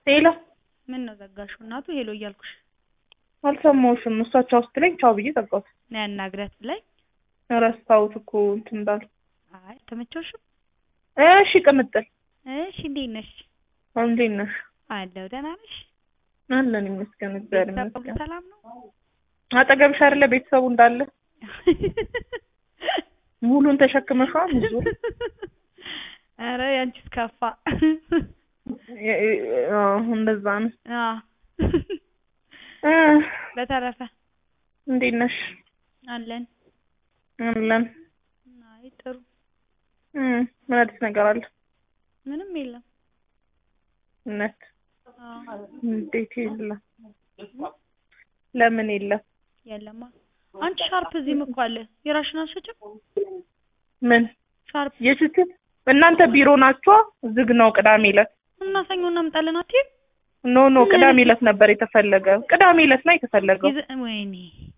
ሄሎ ምን ነው ዘጋሽው? እናቱ ሄሎ እያልኩሽ አልሰማሁሽም። እሷ ቻው ስትለኝ ቻው ብዬ ዘጋሁት። ነው ያናግሪያት ላይ ረስታሁት እኮ እንትን እንዳል አይ ተመቸውሽም? እሺ ቅምጥል እሺ እንዴት ነሽ? እንዴት ነሽ? አለሁ ደህና ነሽ? አለን ይመስገን፣ እግዚአብሔር ቤተሰብ ይመስገን። ሰላም ነው? አጠገብሽ አይደለ ቤተሰቡ እንዳለ ሙሉን ተሸክመሽዋል። ብዙ ኧረ ያንቺስ ከፋ። የ- የ- አዎ፣ እንደዛ ነው። አዎ እ በተረፈ እንዴት ነሽ? አለን። አለን። አይ ጥሩ እ ምን አዲስ ነገር አለ? ምንም የለም። እውነት አዎ እንዴት የለም? ለምን የለም? የለማ። አንቺ ሻርፕ እዚህም እኮ አለ። የራሽን አልሸጭም? ምን ሻርፕ የስትል እናንተ ቢሮ ናችኋ? ዝግ ነው ቅዳሜ ዕለት እና ሰኞ እናምጣለን አትይም? ኖ ኖ ቅዳሜ ዕለት ነበር የተፈለገ። ቅዳሜ ዕለት ነው የተፈለገው። ይዘ- ወይኔ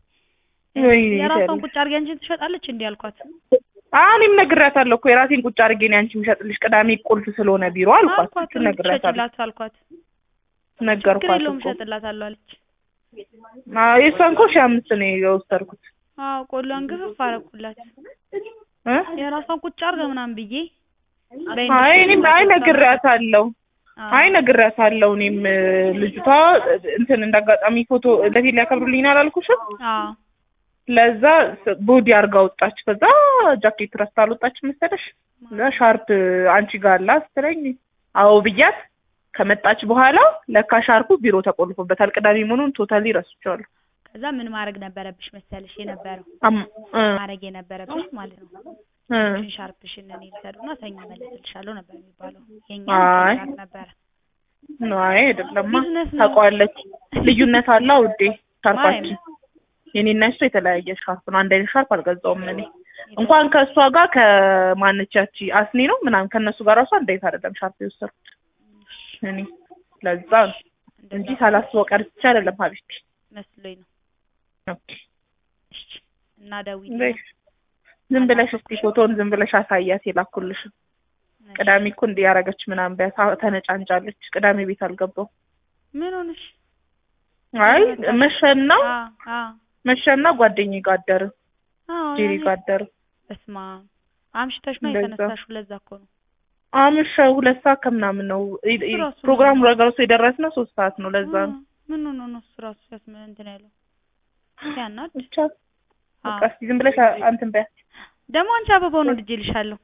ወይኔ የራሷን ይላል። ቁጭ አድርጊ አንቺን ትሸጣለች እንዲህ አልኳት። አዎ እኔም ነግሬያታለሁ እኮ የራሴን ቁጭ አድርጌ ነው አንቺ የምሸጥልሽ ቅዳሜ ቁልፍ ስለሆነ ቢሮ አልኳት። አልኳት እሱን ነግሬያታለሁ፣ ትሸጭላት አልኳት። ችግር ነገርኳት የለውም እኮ። እሸጥላታለሁ አለች። አዎ የእሷን እኮ ሺህ አምስት ነው የወሰድኩት አዎ ቆሎን ግፍፍ አደረኩላት። እ የራሷን ቁጭ አድርገ ምናምን ብዬ አይ እኔም አይ ነግሬያታለሁ አዎ። አይ ነግሬያታለሁ። እኔም እ፣ ልጅቷ እንትን እንዳጋጣሚ ፎቶ ለፊት ሊያከብሩልኝ አላልኩሽም? አዎ ለዛ ስ- ቦዲ አድርጋ ወጣች። ከዛ ጃኬት ረስታ አልወጣችም መሰለሽ። እና ሻርፕ አንቺ ጋር አላ ስትለኝ አዎ ብያት ከመጣች በኋላ ለካ ሻርፑ ቢሮ ተቆልፎበታል። ቅዳሜ መሆኑን ቶታሊ ረስቼዋለሁ። ከዛ ምን ማድረግ ነበረብሽ መሰለሽ የነበረው አም እ ማድረግ የነበረብሽ ማለት ነው እ ሽን ሻርፕሽን እኔ ልሰዱና ሰኞ መልስልሻለሁ ነበር የሚባለው። የኛ አይ። ነበረ ነው አይ አይደለማ ቢዝነስ ነው። ታውቀዋለች። ልዩነት አለ ውዴ ሻርፓችን ማርያም። የኔና እሷ የተለያየ ሻርፕ ነው። አንድ አይነት ሻርፕ አልገዛውም እኔ እንኳን ከእሷ ጋር ከማነቻች አስኔ ነው ምናምን ከእነሱ ጋር ራሱ አንድ አይነት አይደለም ሻርፕ የወሰድኩት እኔ ለዛ ነው እንጂ ሳላስበው ቀርቼ አይደለም ሀቢብቲ መስሎኝ ነው። ኦኬ እሺ እና ደውዪ በይ። ዝም ብለሽ እስቲ ፎቶውን ዝም ብለሽ አሳያት የላኩልሽ ቅዳሜ እኮ እንዲህ ያደረገች ምናምን ቢያት ተነጫንጫለች ቅዳሜ ቤት አልገባው ምን ሆነሽ? አይ መሸና አዎ አዎ መሸና ጓደኛዬ ጋር አደርን አዎ ጄሪ ያኔ- ጋር አደርን በስመ አብ አምሽተሽ ነው እንደዛ። የተነሳሽው። ለዛ እኮ ነው አምሸ ሁለት ሰዓት ከምናምን ነው ኢ- ኢ- እራሱ ፕሮግራሙ ነገሩ የደረስነው ሶስት ሰዓት ነው ለዛ ነው አዎ፣ ምን ሆኖ ነው እሱ ራሱ ሲያስመ እንትን ያለው ሲያናድ። ብቻ በቃ እስቲ ዝም ብለሽ አ- አንትን በያት ደግሞ አንቺ አበባውን ወድጄልሻለሁ።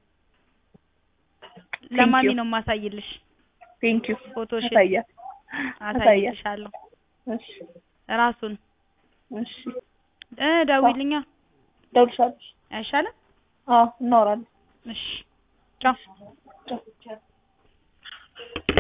ለማሚ ነው የማሳይልሽ ቴንክ ዩ ፎቶሽን አሳያት አሳያት አሳይልሻለሁ። እሺ ራሱን እሺ እ ደውይልኛ ደውልሻለሽ አይሻልም? አዎ እናወራለን እሺ ቻው። ቻው